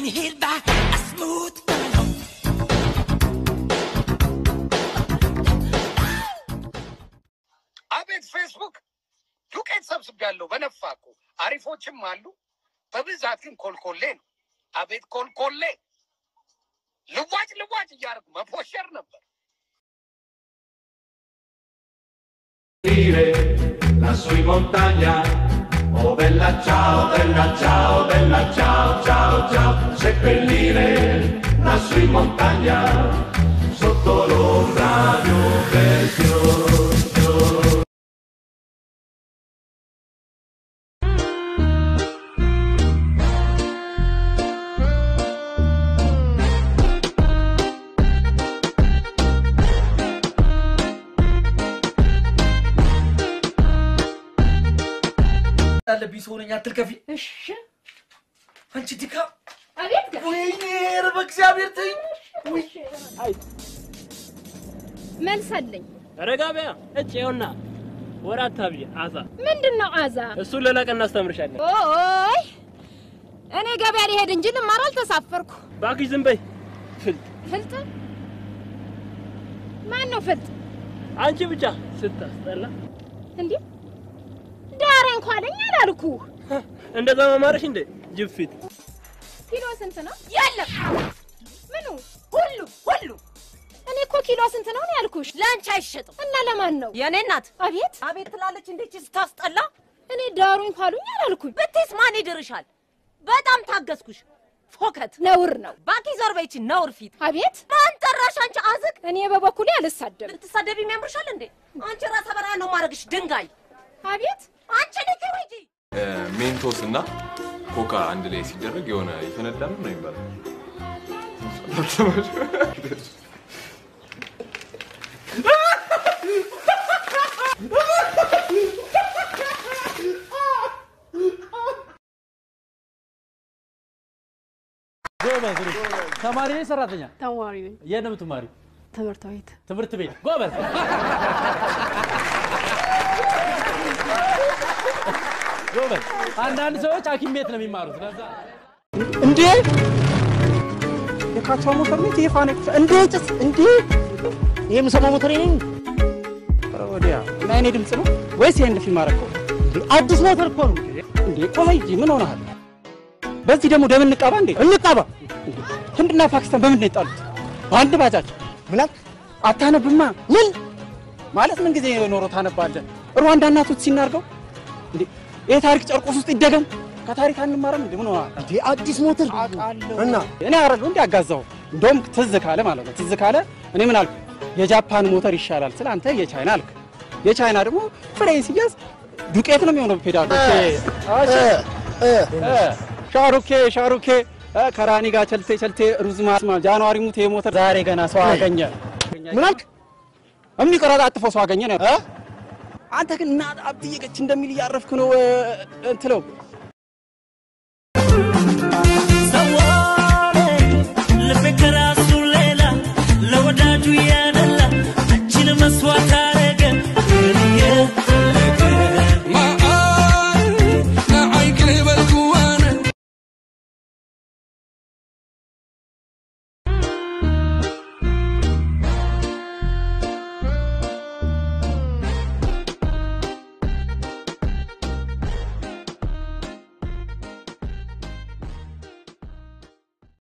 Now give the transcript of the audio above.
here by a smooth criminal. አቤት ፌስቡክ ዱቄት ሰብስቤያለሁ በነፋ እኮ አሪፎችም አሉ። በብዛት ግን ኮልኮሌ ነው። አቤት ኮልኮሌ ልዋጭ ልዋጭ እያደረጉ መፖሸር ነበር። lassù in montagna. Oh bella ciao, bella ciao, bella ciao, ciao, ciao, seppellire lassù in montagna, sotto l'ombra di un bel fiore. ያለብኝ ሰው ነኝ አትልከፊ። እሺ አንቺ ድካም። አቤት ጋር ወይኔ ኧረ በእግዚአብሔር ተይኝ። መልስ አለኝ። ረጋቢያ እጭ ይኸውና ወር አታብይ አዛ ምንድን ነው አዛ? እሱን ሌላ ቀን እናስተምርሻለን። ኦይ እኔ ገበያ ሊሄድ እንጂ ልማር አልተሳፈርኩ። እባክሽ ዝም በይ ፍልጥ ፍልጥ ማን ነው ፍልጥ? አንቺ ብቻ ስታስጠላ እንዴ ዳሬ እንኳ አለኝ አላልኩ። እንደዛ መማረሽ እንደ ጅፊት ኪሎ ስንት ነው? የለም ምኑ ሁሉ ሁሉ እኔ እኮ ኪሎ ስንት ነው ነው ያልኩሽ። ለአንቺ አይሸጥም። እና ለማን ነው? የእኔ እናት አቤት አቤት ትላለች። እንዴት ስታስጠላ እኔ ዳሩኝ ካሉኝ አላልኩኝ። ብትይስ ማን ይድርሻል? በጣም ታገዝኩሽ። ፎከት ነውር ነው። ባኪ ዞር በይቺ ነውር ፊት አቤት ማን ጠራሽ? አንቺ አዝግ እኔ በበኩሌ አልሳደብም። ልትሳደቢ የሚያምርሻል እንዴ? አንቺ ራሰ በራ ነው ማድረግሽ ድንጋይ። አቤት አንቺ ልክ ሂጂ ሜንቶስ እና ኮካ አንድ ላይ ሲደረግ የሆነ ይፈነዳ ነው ነው የሚባለው። ጎበዝ ልጅ። ተማሪ ነኝ ሰራተኛ? ተማሪ ነኝ። የት ነው የምትማሪው? ትምህርት ቤት ትምህርት ቤት። ጎበዝ ጎበዝ። አንዳንድ ሰዎች ሐኪም ቤት ነው የሚማሩት። ለዛ እንዴ የካቻ ሞተር ቤት የፋነ እንዴ ጭስ እንዴ ይሄ የምሰማው ሞተር ነኝ ወዲያ እና የኔ ድምፅ ነው ወይስ ይሄን ፊልም አደረገው? አዲስ ሞተር እኮ ነው እንዴ። ቆይ እንጂ ምን ሆነሃል? በዚህ ደግሞ ደም እንቃባ እንዴ? እንቃባ። ህንድና ፓኪስታን በምንድን ነው የጣሉት? በአንድ ባጃጅ ብላክ አታነብማ። ምን ማለት ምን ጊዜ ኖሮ ታነባለህ? ሩዋንዳና ቱትሲ ሲናርገው እንዴ ይሄ ታሪክ ጨርቆስ ውስጥ ይደገም። ከታሪክ አንማረም እንዴ? ምን ሆነሃል? እንዴ አዲስ ሞተር እና እኔ አረሉ እንዴ አጋዛው። እንደውም ትዝ ካለ ማለት ነው ትዝ ካለ እኔ ምን አልኩ? የጃፓን ሞተር ይሻላል ስለ አንተ የቻይና አልክ። የቻይና ደግሞ ፍሬን ሲያዝ ዱቄት ነው የሚሆነው ፔዳሉ። ሻሩኬ ሻሩኬ እ፣ ከራኒ ጋር ቸልቴ ቸልቴ ሩዝ ማስማ ጃንዋሪ ሙት የሞተር ዛሬ ገና ሰው አገኘ። ምን አልክ? የሚቀረጣጥፈው ሰው አገኘ ነው። አንተ ግን እና አብዬ ገች እንደሚል እያረፍክ ነው እ፣ እንትለው